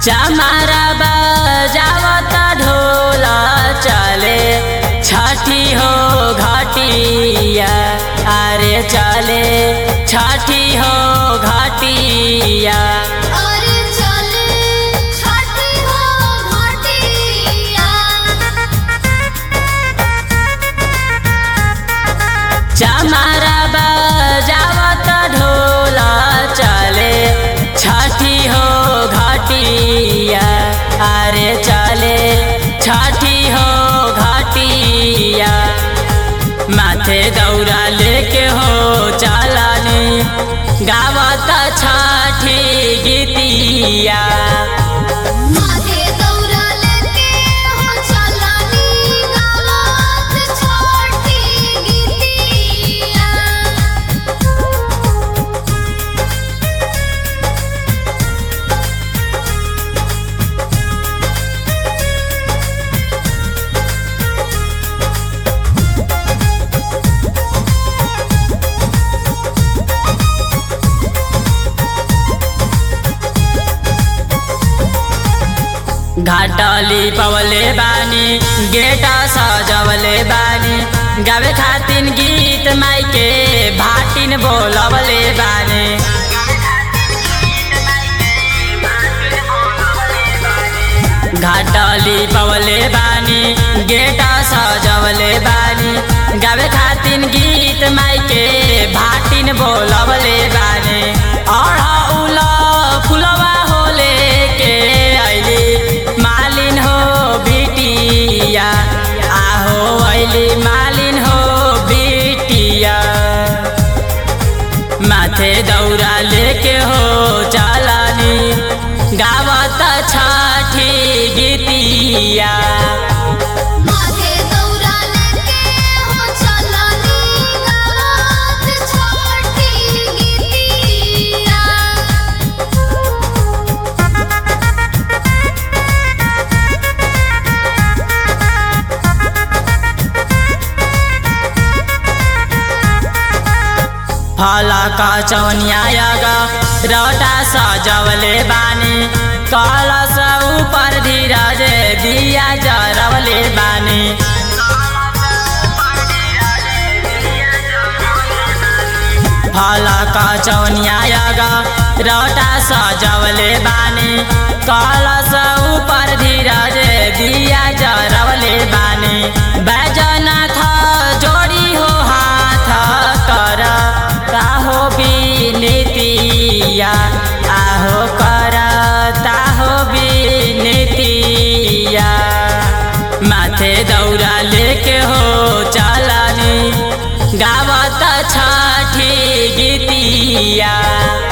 चमारा बजावत ढोल चले छठी हो घाटिया अरे चले छठी हो घाटिया अरे चले छठी हो घाटिया चमारा बजावत ढोल चले छठी हो घाटिया अरे चले छठी हो घाटिया माथे दौरा लेके हो चालानी गावत छठी गीतिया माथे दौरा लेके हो चलानी गावत छठी गीतिया घाटली पवले बानी गेटा सजवले बानी गावे खातिन गीत माइके भाटिन बोलवले बानी घाटली पवले बानी गेटा सजवले बानी गावे खातिन गीत माइके भाटिन बोलवले बानी अढ़ौल फुलवा होले के ऐली मालिन हो बिटिया आहो ऐली मालिन हो बिटिया माथे दौरा लेके हो चालानी गावत छठी गीतिया माथे दौरा लेके हो चलानी गावत छठी गीतिया फला का चौनियागा रौटा सजवले बानी कलश ऊपर धीरज दिया जरवले बानी फला का चौनियागा रौटा सजवले बानी कलश ऊपर धीरज दिया जरवले बानी बैजनाथ जोड़ी हो हाथ कर ताहो बिनतिया आहो कर ताहो बिनतिया माथे दौरा लेके हो चालानी गावत छठी गीतिया